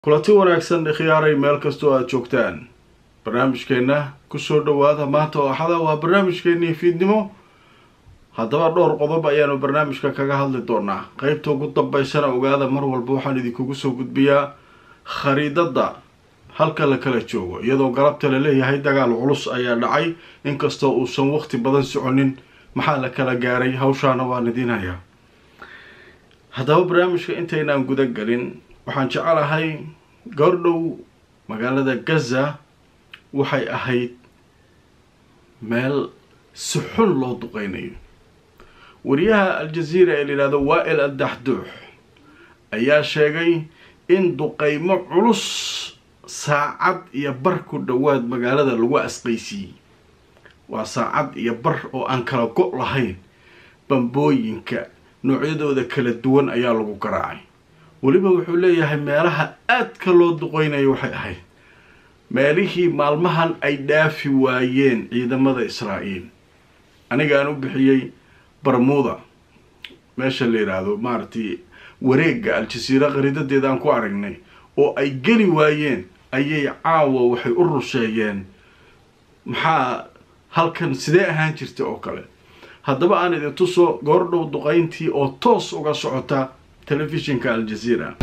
kulanti wanaagsan khiyaaray meel kastoo aada joogtaan barnaamijkeenna kusoo dhowaada maanta oo axada waa barnaamijkeennii fiidnimo haddaba dhowr qodob ayaanu barnaamijka kaga hadli doonaa qeybta ugu dambeysana ogaada mar walba waxaan idinkugu soo gudbiyaa khariidadda halka la kala joogo iyadoo galabta la leeyahay dagaal culus ayaa dhacay inkastoo uusan waqti badan soconin maxaa la kala gaaray hawshaana waan idiin hayaa haddaba barnaamijka intaynaan guda gelin waxaan jecelahay goordhow magaalada gaza waxay ahayd meel si xun loo duqeynayo wariyaha al-jaziira ee layidhahdo waa-il addaxduux ayaa sheegay in duqeymo culus saacad iyo bar ku dhowaad magaalada lagu asqaysiiyey waa saacad iyo bar oo aan kala go' lahayn bambooyinka noocyadooda kala duwan ayaa lagu garaacay weliba wuxuu leeyahay meelaha aadka loo duqeynayo waxay ahayd meelihii maalmahan ay dhaafi waayeen ciidamada israa'iil anigaan u bixiyey barmuda meesha la yidhaahdo maaragtay wareegga al-jasiira qariidadeeda aan ku aragnay oo ay geli waayeen ayay caawa waxay u rusheeyeen maxaa halkan sidee ahaan jirta oo kale haddaba aan idin tuso goordhow duqayntii oo toos uga socota تلفزيونka الجزيرة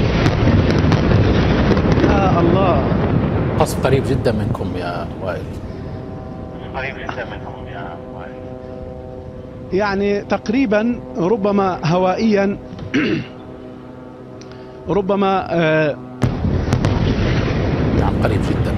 يا الله قصف قريب جدا منكم يا وائل قريب جدا منهم يا وائل يعني تقريبا ربما هوائيا ربما آه، نعم قريب جدا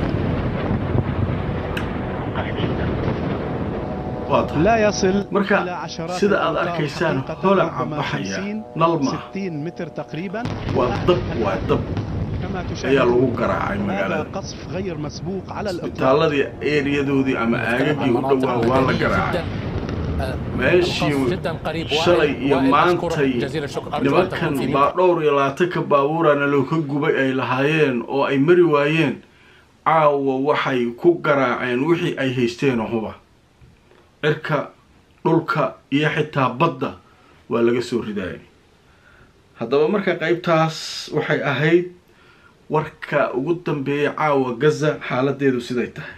قريب جدا واضح لا يصل marka إلى عشرات sida aad الأمتار arkaysaan حقيقة، holaca ربما baxaya 50 nal ma 60 متر تقريبا waa dab waa dab كما ayaa تشاهد lagu garaacay هذا magaalada قصف غير مسبوق على الإطلاق isbitaaladii eeriyadoodii ama aagagii u dhowaa waa la garaacay meeshii shalay iyo maantay nimankan baa dhowr iyo labaatanka baabuurana loo ka gubay ay lahaayeen oo ay mari waayeen caawa waxay ku garaaceen wixii ay haysteen huba cirka dhulka iyo xitaa badda waa laga soo ridaayay haddaba marka qeybtaas waxay ahayd warka ugu dambeeyay caawa gaza xaaladeedu siday tahay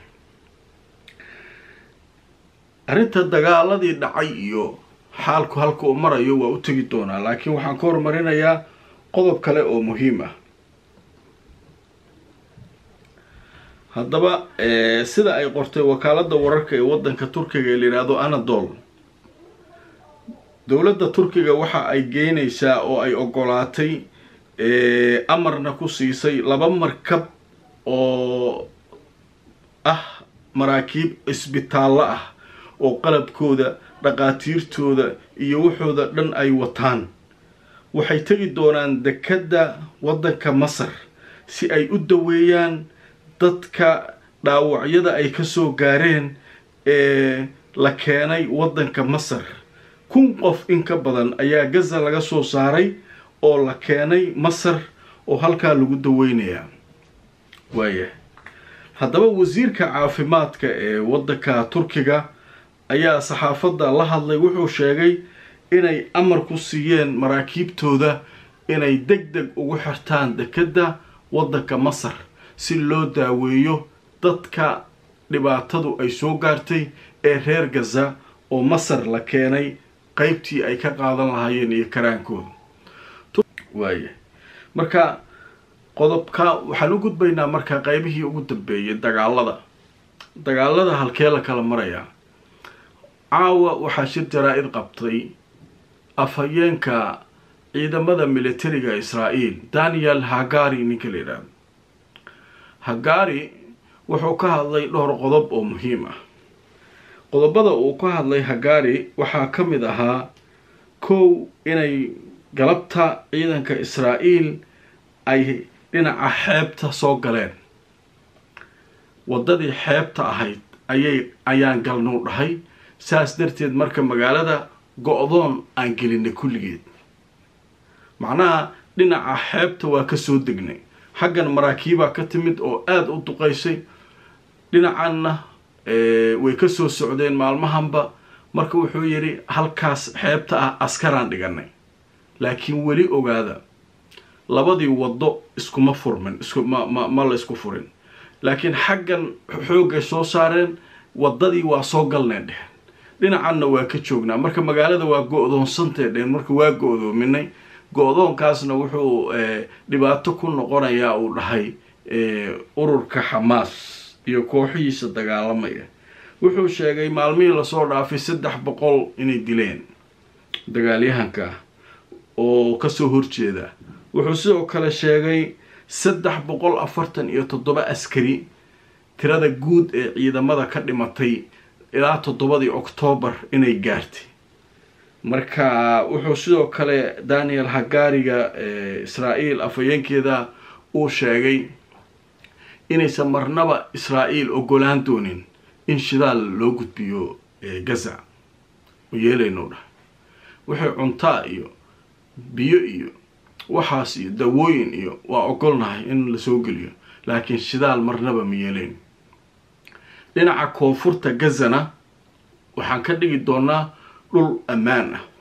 arrinta dagaaladii dhacay iyo xaalku halka uu marayo waa u tegi doonaa laakiin waxaan ka horumarinayaa qodob kale oo muhiim ah haddaba sida ay qortay wakaaladda wararka ee waddanka turkiga ee layidhaahdo anadol dowladda turkiga waxa ay geynaysaa oo ay ogolaatay amarna ku siisay laba markab oo ah maraakiib isbitaallo ah oo qalabkooda dhaqaatiirtooda iyo waxooda dhan ay wataan waxay tegi doonaan dekedda waddanka masar si ay u daweeyaan dadka dhaawacyada ay kasoo gaareen ee la keenay waddanka masar kun qof in ka badan ayaa gaza laga soo saaray oo la keenay masar oo halkaa lagu daweynayaa waaya haddaba wasiirka caafimaadka ee waddanka turkiga ayaa saxaafadda la hadlay wuxuu sheegay inay amar ku siiyeen maraakiibtooda inay deg deg ugu xirtaan dekedda waddanka masar si loo daaweeyo dadka dhibaatadu ay soo gaartay ee reer gaza oo masar la keenay qeybtii ay ka qaadan lahaayeen iyo karaankooda waaya marka qodobka waxaan u gudbaynaa marka qeybihii ugu dambeeyay dagaalada dagaalada halkee la kala marayaa caawa waxaa shir jaraa-id qabtay afhayeenka ciidamada militariga israa'iil daniel hagari ninka la yidhaahdo hagari wuxuu ka hadlay dhowr qodob oo muhiim ah qodobada uu ka hadlay hagari waxaa ka mid ahaa kow inay galabta ciidanka israa'iil ay dhinaca xeebta soo galeen waddadii xeebta ahayd ayay ayaan galnuu dhahay saas darteed marka magaalada go-doon aan gelinay kulligeed macnaha dhinaca xeebta waa ka soo degnay xaggan maraakiibaa ka timid oo aada u duqaysay dhinacanna way ka soo socdeen maalmahanba marka wuxuu yidhi halkaas xeebta ah askaraan dhiganay laakiin weli ogaada labadii waddo iskuma furmin isku ma ma ma la isku furin laakiin xaggan xoogay soo saareen waddadii waa soo galneen dheheen dhinacanna waa ka joognaa marka magaalada waa go-doonsantee dheheen marka waa go-doominay go-doonkaasna wuxuu dhibaato ku noqonayaa uu dhahay ururka xamaas iyo kooxihiisa dagaalamaya wuxuu sheegay maalmihii lasoo dhaafay saddex boqol inay dileen dagaalyahanka oo kasoo horjeeda wuxuu sidoo kale sheegay saddex boqol afartan iyo toddoba askari tirada guud ee ciidamada ka dhimatay ilaa toddobadii oktoobar inay gaartay marka wuxuu sidoo kale daniel hagaariga israa'iil afhayeenkeeda uu sheegay inaysan marnaba israa'iil ogolaan doonin in shidaal loo gudbiyo gaza u yeelayno dhahay waxay cuntaa iyo biyo iyo waxaas iyo dawooyin iyo waa ogolnahay in lasoo geliyo laakiin shidaal marnaba ma yeelayn dhinaca koonfurta gazana waxaan ka dhigi doonaa dhul ammaan ah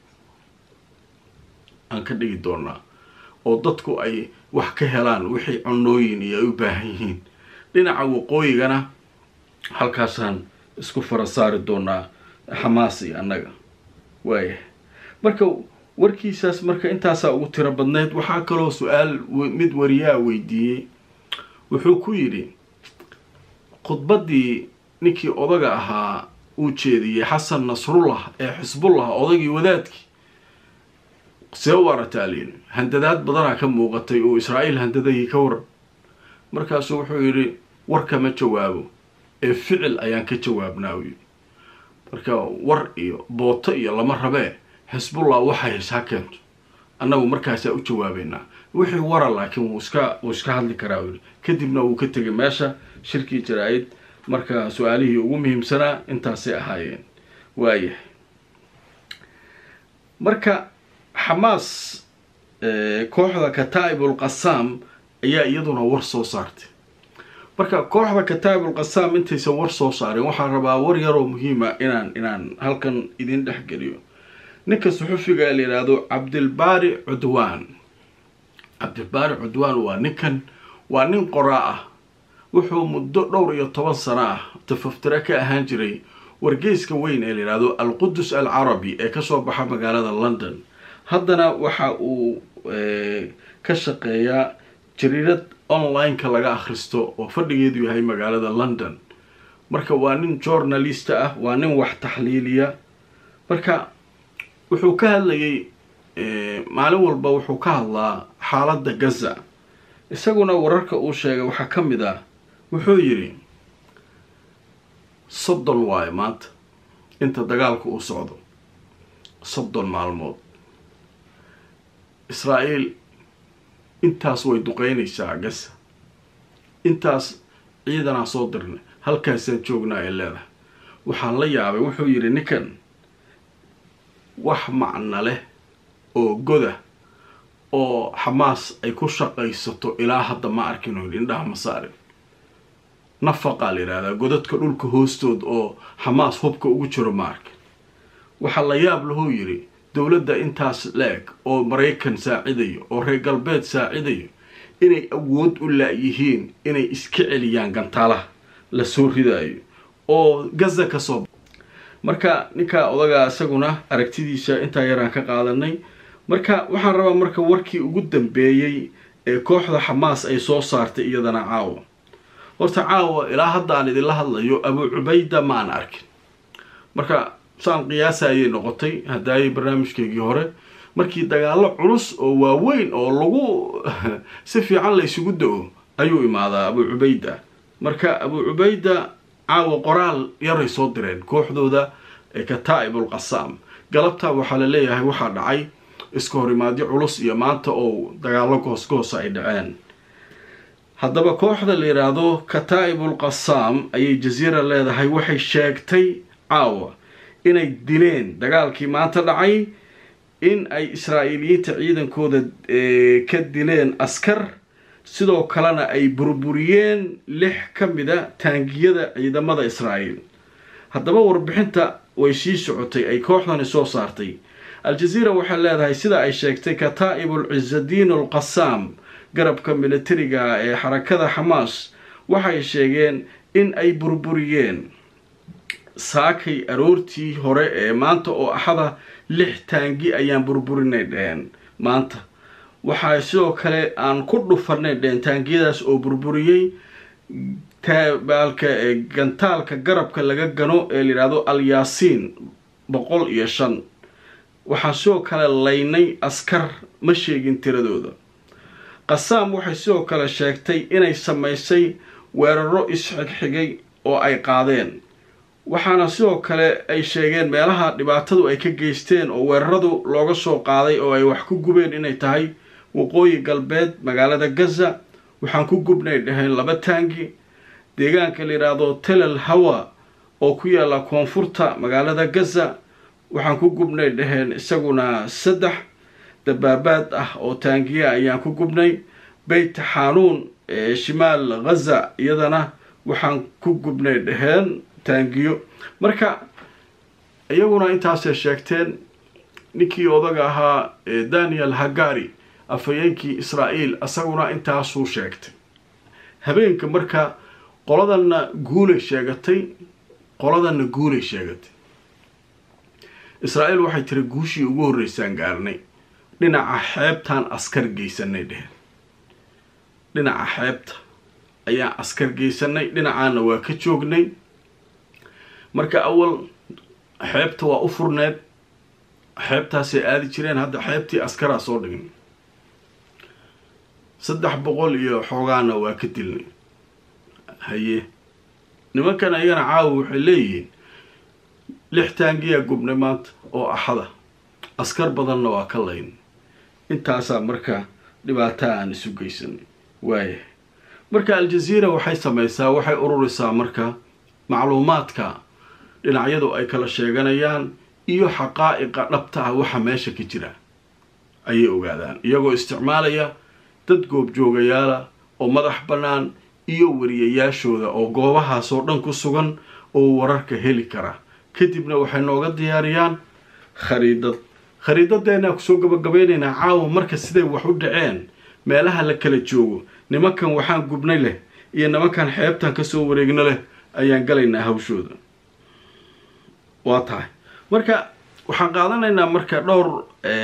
aan ka dhigi doonaa oo dadku ay wax ka helaan wixii cunooyin iyo ay u baahan yihiin dhinaca waqooyigana halkaasaan isku fara saari doonaa xamaas iyo annaga waayahay marka warkiisaas marka intaasaa ugu tiro badneyd waxaa kaloo su-aal mid wariyaa weydiiyey wuxuu ku yidhi khudbaddii ninkii odaga ahaa uu jeediyey xasan nasrullah ee xisbullah odaygii wadaadkii see u arataa layidhi handadaad badanaa ka muuqatay oo israa'iil handadahii ka waran markaasuu wuxuu yidhi war kama jawaabo ee ficil ayaan ka jawaabnaa uu yidhi marka war iyo booto iyo lama rabee xisbullah waxay hays ha keento annagu markaasaa u jawaabeynaa wixii wara laakiin wuu iska wuu iska hadli karaa uu yidhi kadibna wuu ka tegay meesha shirkii jaraa-id marka su-aalihii ugu muhiimsanaa intaasay ahaayeen waayahay marka xamaas kooxda kataa'ibul qasaam ayaa iyaduna war soo saartay marka kooxda kataa'ibul qasaam intaysan war soo saarin waxaan rabaa war yaroo muhiima inaan inaan halkan idin dhex geliyo ninka suxufiga la yidhaahdo cabdilbaari cudwaan cabdilbaari cudwaan waa ninkan waa nin qoraa ah wuxuu muddo dhowr iyo toban sano ah tafaftire ka ahaan jiray wargeyska weyn ee la yidhaahdo alqudus alcarabi ee kasoo baxa magaalada london haddana waxa uu ka shaqeeyaa jariirad online-ka laga akhristo oo fadhigeedu yahay magaalada london marka waa nin journalist ah waa nin wax taxliiliya marka wuxuu ka hadlayay maalin walba wuxuu ka hadlaa xaaladda gaza isaguna wararka uu sheegay waxaa ka mid ah wuxuu yidhi soddon waayo maanta inta dagaalka uu socdo soddon maalmood israa'iil intaas way duqeynaysaa gaza intaas ciidanaa soo dirnay halkaasaan joognaa ee leedahay waxaan la yaabay wuxuu yidhi ninkan wax macno leh oo goda oo xamaas ay ku shaqaysato ilaa hadda ma arkin oo yidhi indhaha ma saarin nafaqaa la yidhahdaa godadka dhulka hoostood oo xamaas hubka ugu jiro ma arkin waxaa la yaab lahuu yidhi dowladda intaas la-eg oo maraykan saacidayo oo reer galbeed saacidayo inay awood u la-yihiin inay iska celiyaan gantaalaha la soo ridaayo oo gaza ka soo marka ninkaa odagaa isaguna aragtidiisa intaa yaraan ka qaadanay marka waxaan rabaa marka warkii ugu dambeeyey ee kooxda xamaas ay soo saartay iyadana caawa horta caawa ilaa hadda aan idinla hadlayo abu cubayda ma aan arkin marka saan qiyaasa ayay noqotay hadaayay barnaamijkeygii hore markii dagaallo culus oo waaweyn oo lagu si fiican la isugu da-o ayuu imaadaa abu cubayda marka abu cubayda caawa qoraal yaray soo direen kooxdooda ee kataa'ibul qasaam galabtaa waxaa la leeyahay waxaa dhacay iska horimaadyo culus iyo maanta oo dagaallo goosgoosa ay dhaceen haddaba kooxda la yidhaahdo kataa'ibul qasaam ayay jasiira leedahay waxay sheegtay caawa inay dileen dagaalkii maanta dhacay in ay israa'iiliyiinta ciidankooda ka dileen askar sidoo kalena ay burburiyeen lix ka mida taangiyada ciidamada israa'iil haddaba warbixinta way sii socotay ay kooxdani soo saartay al-jaziira waxay leedahay sida ay sheegtay kataa'ibul cisadiin alqasaam garabka militariga ee xarakada xamaas waxay sheegeen in ay burburiyeen saakay aroortii hore ee maanta oo axada lix taangi ayaan burburinay dheheen maanta waxaa sidoo kale aan ku dhufanay dheheen taangiyadaas oo burburiyey baalka gantaalka garabka laga gano ee layidhaahdo alyaasiin boqol iyo shan waxaan sidoo kale laynay askar ma sheegin tiradooda qasaam waxay sidoo kale sheegtay inay samaysay weeraro isxigxigay oo ay qaadeen waxaana sidoo kale ay sheegeen meelaha dhibaatadu ay ka geysteen oo weeraradu looga soo qaaday oo ay wax ku gubeen inay tahay waqooyi galbeed magaalada gaza waxaan ku gubnay dhaheen laba taangi deegaanka la yidhaahdo telel hawa oo ku yaalla koonfurta magaalada gaza waxaan ku gubnay dhaheen isaguna saddex dabaabaad ah oo taangiya ayaan ku gubnay beyt xanuun ee shimaal ghaza iyadana waxaan ku gubnay dhaheen taangiyo marka iyaguna intaasay sheegteen ninkii odaga ahaa daniel hagari afhayeenkii israa'iil isaguna intaasuu sheegtay habeenka marka qoladanna guulay sheegatay qoladanna guulay sheegatay israa'iil waxay tiri guushii ugu horreysaan gaarnay dhinaca xeebtaan askar geysanay dheheen dhinaca xeebta ayaan askar geysanay dhinacaana waa ka joognay marka awal xeebta waa u furneed xeebtaasay aadi jireen hadda xeebtii askaraa soo dhigin saddex boqol iyo xoogaana waa ka dilnay haye nimankan ayagana caawa waxay leeyihiin lix taangiyaa gubnay maanta oo axada askar badanna waa ka layn intaasaa marka dhibaataa aan isu geysanay waaya marka al-jaziira waxay samaysaa waxay ururisaa marka macluumaadka dhinacyadu ay kala sheeganayaan iyo xaqaa'iqa dhabta ah waxa meesha ka jira ayay ogaadaan iyagoo isticmaalaya dad goobjoogayaala oo madax bannaan iyo wariyayaashooda oo goobahaasoo dhan ku sugan oo wararka heli kara kadibna waxay nooga diyaariyaan khariidad khariidadeennaa kusoo gabagabeynaynaa caawa marka siday wax u dhaceen meelaha la kala joogo nimankan waxaan gubnay leh iyo nimankan xeebtan kasoo wareegno leh ayaan galaynaa hawshooda waa tahay marka waxaan qaadanaynaa marka dhowr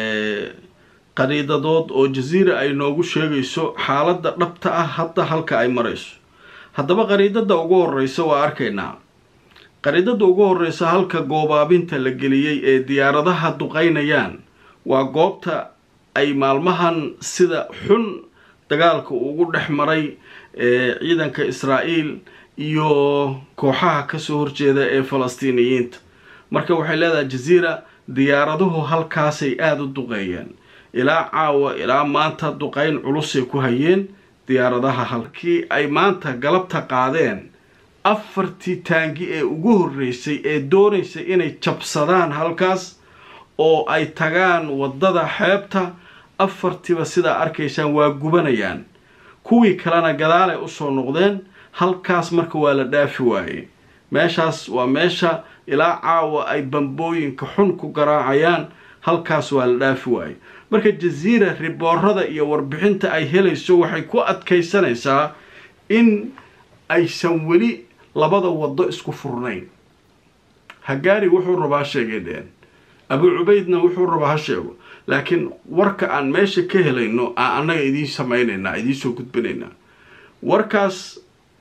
qariidadood oo jaziira ay noogu sheegayso xaaladda dhabta ah hadda halka ay marayso haddaba qariidada ugu horeysa waa arkaynaa qariidada ugu horeysa halka goobaabinta la geliyey ee diyaaradaha duqeynayaan waa goobta ay maalmahan sida xun dagaalka ugu dhex maray ee ciidanka israa'iil iyo kooxaha kasoo horjeeda ee falastiiniyiinta marka waxay leedahay jaziira diyaaraduhu halkaasay aada u duqeeyeen ilaa caawa ilaa maanta duqeyn culusay ku hayeen diyaaradaha halkii ay maanta galabta qaadeen afartii taangi ee ugu horreysay ee doonaysay inay jabsadaan halkaas oo ay tagaan waddada xeebta afartiiba sidaa arkaysaan waa gubanayaan kuwii kalena gadaalay usoo noqdeen halkaas marka waa la dhaafi waaye meeshaas waa meesha ilaa caawa ay bambooyinka xun ku garaacayaan halkaas waa la dhaafi waaye marka jaziira riboorada iyo warbixinta ay helayso waxay ku adkaysanaysaa in aysan weli labada waddo isku furnayn hagaari wuxuu rabaa sheegay dheen abu cubaydna wuxuu rabaa ha sheego laakiin warka aan meesha ka helayno aan annaga idiin samaynaynaa idiinsoo gudbinaynaa warkaas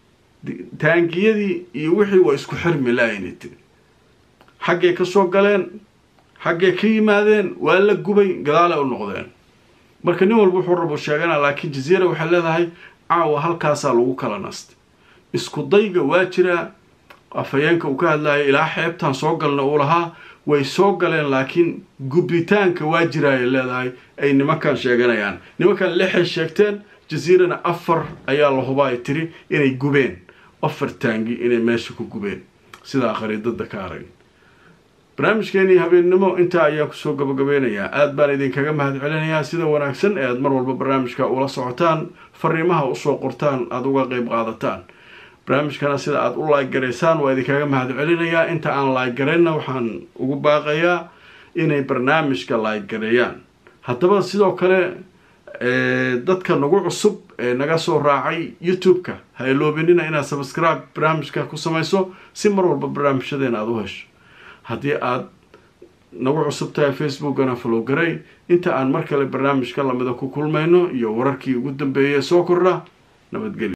taangiyadii iyo wixii waa isku xirmi laayna tiri xaggay ka soo galeen xaggay ka yimaadeen waa la gubay gadaalay u noqdeen marka nin walba wuxuu rabo sheegana laakiin jaziira waxay leedahay caawa halkaasaa lagu kala nastay isku dayga waa jiraa afhayeenka uu ka hadlayo ilaa xeebtan soo galna uu lahaa way soo galeen laakiin gubitaanka waa jiraayay leedahay ay nimankan sheeganayaan nimankan lixay sheegteen jaziirana afar ayaa la hubaa ay tiri inay gubeen afar taangi inay meesha ku gubeen sidaa khariidada ka arag barnaamijkeenii habeennimo intaa ayaan kusoo gabagabeynayaa aada baan idinkaga mahad celinayaa sida wanaagsan ee aada mar walba barnaamijka ula socotaan fariimaha usoo qortaan aada uga qeyb qaadataan barnaamijkana sida aada u laag garaysaan waa idinkaga mahad celinayaa inta aan laag garaynna waxaan ugu baaqayaa inay barnaamijka laaygareeyaan haddaba sidoo kale dadka nagu cusub ee naga soo raacay youtube-ka ha iloobinina inaad subscribe barnaamijka ku samayso si mar walba barnaamijyadeena aada u hesho haddii aada nagu cusub tahay facebookana follow garay inta aan mar kale barnaamijka lamida ku kulmayno iyo wararkii ugu dambeeyay soo kordha nabadgelyo